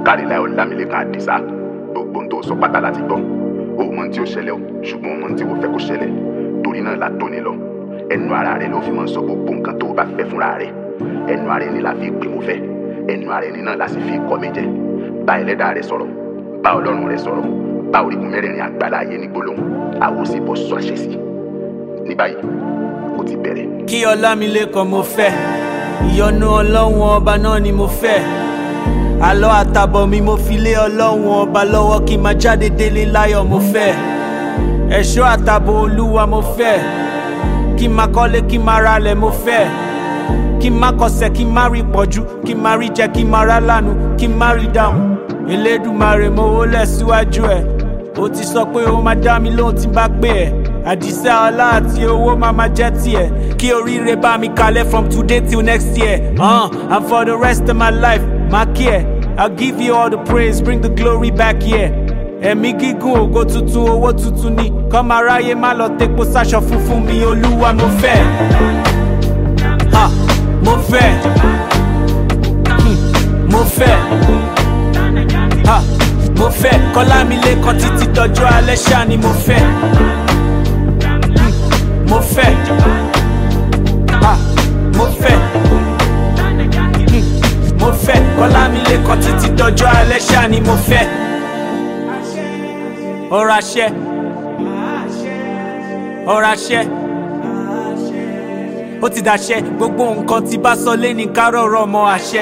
káríláì ọlámilẹ́kan àdìsá gbogbo ohun tó sọ pátá láti gbọ́ o mọ ohun tí ó ṣẹlẹ̀ o ṣùgbọ́n o mọ ohun tí o fẹ́ kó ṣẹlẹ̀ torí náà la tóni lọ ẹnu ara rẹ ló fi máa ń sọ gbogbo nǹkan tó o bá fẹ́ fúnra rẹ ẹnu ara ẹni la fi pè mo fẹ́ ẹnu ara ẹni náà la sì fi kọ́ mi jẹ bá ẹlẹ́dàá rẹ sọ̀rọ̀ bá ọlọ́run rẹ sọ̀rọ̀ bá orígun mẹ́rẹ̀ẹ̀rin àgbàlá ayé ní gbólóhùn àwòsí bọ́ sọ àṣẹ sí ní báyìí ó ti bẹ̀rẹ̀. kí ọlámilékan mo fẹ́ ìyọ́nú ọlọ́run ọba náà ni mo fẹ́ àlọ́ àtàbọ̀ mi mo fi lé ọlọ́run ọba lọ́wọ́ kí n máa jáde délé láyọ̀ mo fẹ́ ẹ̀ṣọ́ àtàbọ̀ olúwa mo fẹ́ kí n máa kọ́lé kí n máa ralẹ̀ mo fẹ́ kí n má kọsẹ̀ kí n má rí pọ̀jù kí n má rí jẹ kí n má rá lánàá kí n má rí dáhùn elédùmarè mo wólẹ̀ síwájú ẹ̀ ó ti sọ pé ó máa dá mi lóhùn tí n bá pè ẹ́ àdìsẹ́ ọlá àti owó máa máa jẹ́ tiẹ̀ kí oríire bá mi kalẹ̀ from today till next year uh, and for the rest of my life má kí ẹ̀ I'll give you all the praise bring the glory back here ẹ̀mí gígùn ògo tuntun owó tuntun ni kọ́mọ aráyé má lọ tepo sáṣọ funfun mi olúwa mo fẹ́ ha mo fẹ́ hmm, mo fẹ́ ha mo fẹ́ kọ́lámilékan títí dọjọ́ alẹ́ ṣáà ni mo fẹ́ hmm, mo fẹ́ ha mo fẹ́ hmm, mo fẹ́ kọ́lámilékan títí dọjọ́ alẹ́ ṣáà ni mo fẹ́ ọ̀rọ̀ àṣẹ ọ̀rọ̀ àṣẹ ó ti dàṣẹ gbogbo nǹkan tí bá sọ lé ní kárọ̀rọ̀ ọmọ àṣẹ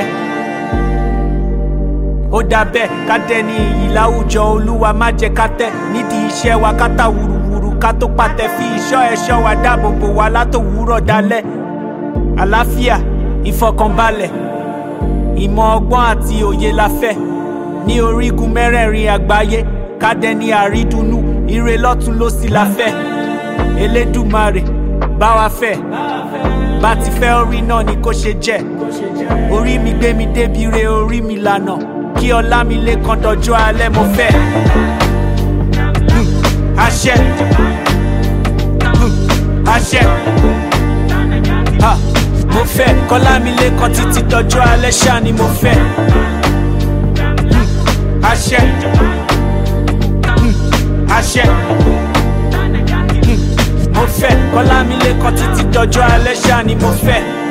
ó dà bẹ́ẹ̀ ká dẹni iyì láwùjọ olúwa má jẹ́ ká tẹ̀ nídìí iṣẹ́ wa ká tà wùrùwùrù ká tó pàtẹ fi ìṣọ́ ẹ̀ṣọ́ wa dáàbò bò wá látòwúrọ̀ dalẹ́ àlàáfíà ìfọkànbalẹ̀ ìmọ̀ ọgbọ́n àti òye la fẹ́ ní orígun mẹ́rẹ̀ẹ̀rin àgbáyé ká dẹni àrídùnnú ire lọ́tún lósì la fẹ́ elédùmarè bá wa fẹ́ bá ti fẹ́ orí náà ni kó ṣe jẹ́ orí mi gbé mi débi re orí mi lànà kí ọlá mi lè kan dọjọ́ alẹ́ mo fẹ́ Hmm, àṣẹ Hmm, àṣẹ Ha, mo fẹ́ kọ́lá mi lè kan títí dọjọ́ alẹ́ ṣáà ni mo fẹ́ Hmm, àṣẹ Hmm, àṣẹ Hmm, mo fẹ́ kọ́lá mi lè kan títí dọjọ́ alẹ́ ṣáà ni mo fẹ́.